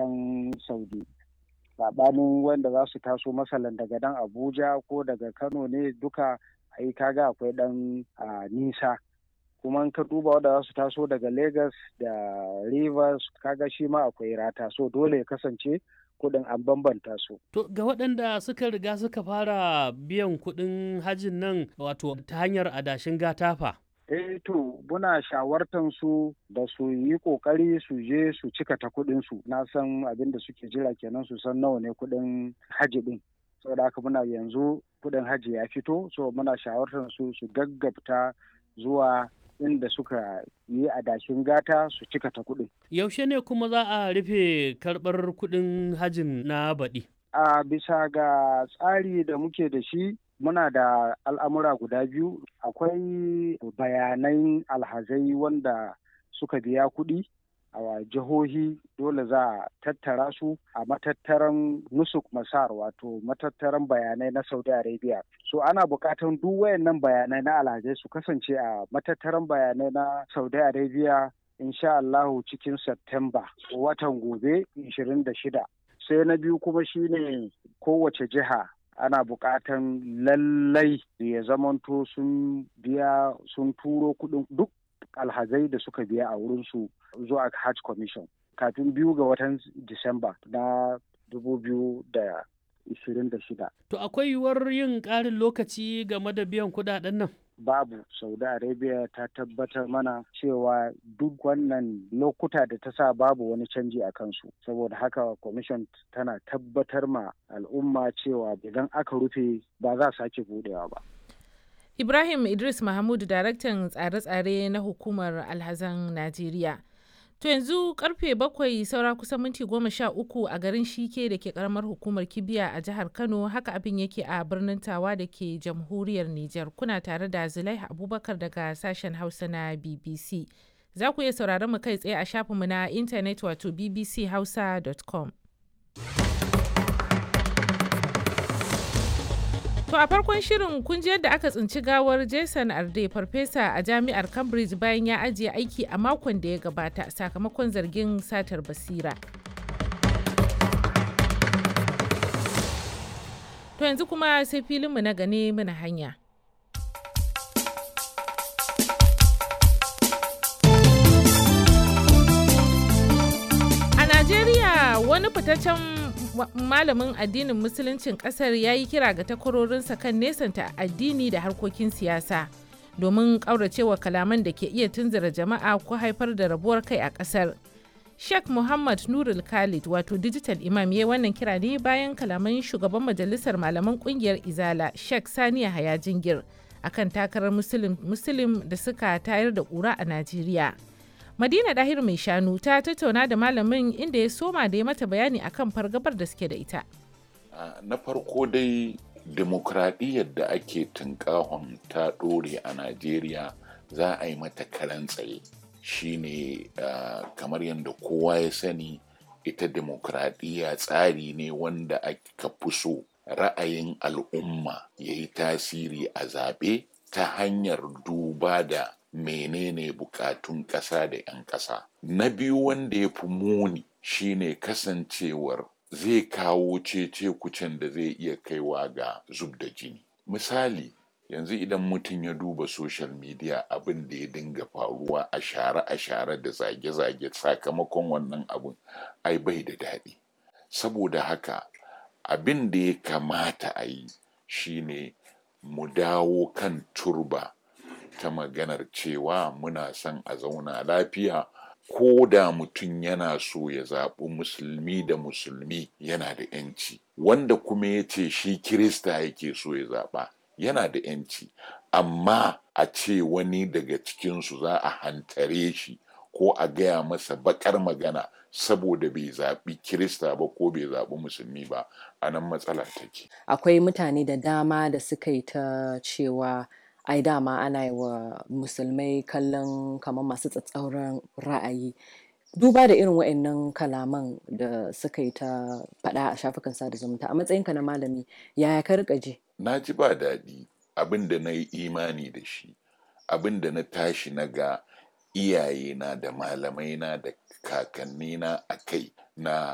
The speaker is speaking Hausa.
ƙasashen saudi saɓanin wanda za su taso masalan daga dan abuja ko daga kano ne duka ai kaga akwai ɗan nisa kuma in ka duba wanda za su taso daga lagos da rivers kaga shi ma akwai rata so dole ya kasance kuɗin an bambanta su. To ga waɗanda suka riga suka fara biyan kuɗin hajin nan wato ta hanyar adashin gatafa. eh to muna shawartan su da su yi kokari su je su cika ta kuɗin su na san abin da suke jira kenan su san nawa ne kuɗin haji din saboda haka muna yanzu kuɗin haji ya fito so muna shawartan su su gaggabta zuwa inda suka yi adashin gata su cika ta kuɗin. Yaushe ne kuma za a rufe karɓar kuɗin hajin na baɗi? A bisa ga tsari da muke da shi muna da al'amura guda biyu akwai bayanan alhazai wanda suka biya kuɗi a jihohi dole za a tattara su a matattaran nusuk masar wato matattaran bayanai na saudi arabia so ana buƙatan duk wayannan bayanai na alhazai su kasance a matattaran bayanai na saudi arabia insha Allahu cikin September watan gobe 26 sai na biyu kuma shine kowace jiha ana buƙatan lallai ya zamanto sun biya sun turo kuɗin duk alhazai da suka biya a wurinsu zuwa hajj commission kafin biyu ga watan disamba na 2026 to akwai yiwuwar yin ƙarin lokaci game da biyan kuɗaɗen nan babu saudi arabia ta tabbatar mana cewa duk wannan lokuta da ta sa babu wani canji a kansu saboda haka commission tana tabbatar ma al'umma cewa idan aka rufe ba za sake budewa ba ibrahim idris mahmud daraktan tsare-tsare na hukumar alhazan najeriya To yanzu karfe bakwai saura kusan minti goma sha uku a garin Shike da ke karamar hukumar Kibiya a jihar Kano haka abin yake a birnin Tawa da ke jamhuriyar Nijar. Kuna tare da Zulaiha Abubakar daga sashen Hausa na BBC. Za ku iya sauraron mu kai tsaye a shafinmu na intanet wato bbchausa.com. To a farkon shirin kun ji yadda aka tsinci gawar Jason Arde farfesa a jami'ar Cambridge bayan ya ajiye aiki a makon da ya gabata sakamakon zargin satar basira. To yanzu kuma sai filinmu na gane muna hanya. A Najeriya wani fitaccen malamin addinin musuluncin kasar ya yi kira ga takwarorinsa kan nesanta addini da harkokin siyasa domin ƙauracewa kalaman da ke iya tunzura jama'a ko haifar da rabuwar kai a ƙasar. Sheikh Muhammad Nurul Khalid wato digital imam ya wannan kira ne bayan kalaman shugaban majalisar malaman kungiyar Izala Sheikh Saniya Haya Jingir akan takarar Muslim da suka tayar da ƙura a Najeriya. Madina Dahir mai shanu ta tattauna da malamin inda ya soma da ya mata bayani akan fargabar da suke da ita. Na farko dai demokradiyyar da ake tunkahon ta ɗore a Najeriya za a yi mata karan tsaye shine uh, kamar yadda kowa ya sani ita demokradiyya tsari ne wanda aka fi so ra'ayin al'umma ya yi tasiri a zaɓe ta hanyar duba da menene bukatun ƙasa da 'yan ƙasa. Na biyu wanda ya fi muni shine kasancewar zai kawo cece kucin da zai iya kaiwa ga zub da jini. Misali, yanzu idan mutum ya duba social media abin da ya dinga faruwa a share a share da zage-zage sakamakon wannan abin ai bai da daɗi. Saboda haka abin da ya kamata a yi shine mu dawo kan turba. ta maganar cewa muna son a zauna lafiya ko da mutum yana so ya zaɓi musulmi da musulmi yana da yanci wanda kuma ya ce shi kirista yake so ya zaɓa yana da yanci amma a ce wani daga cikinsu za a hantare shi ko a gaya masa bakar magana saboda bai zaɓi kirista ba ko bai zaɓi musulmi ba a nan matsala take akwai mutane da dama da suka yi ta cewa ai dama ana yi wa musulmai kallon kamar masu tsatsauran ra'ayi duba da irin wa'annan kalaman da suka yi ta faɗa a shafukan sada zumunta a matsayinka na malami yaya ka rika ji na ji ba daɗi abin da na yi imani da shi abin da na tashi na ga iyayena da malamaina da kakannina a kai na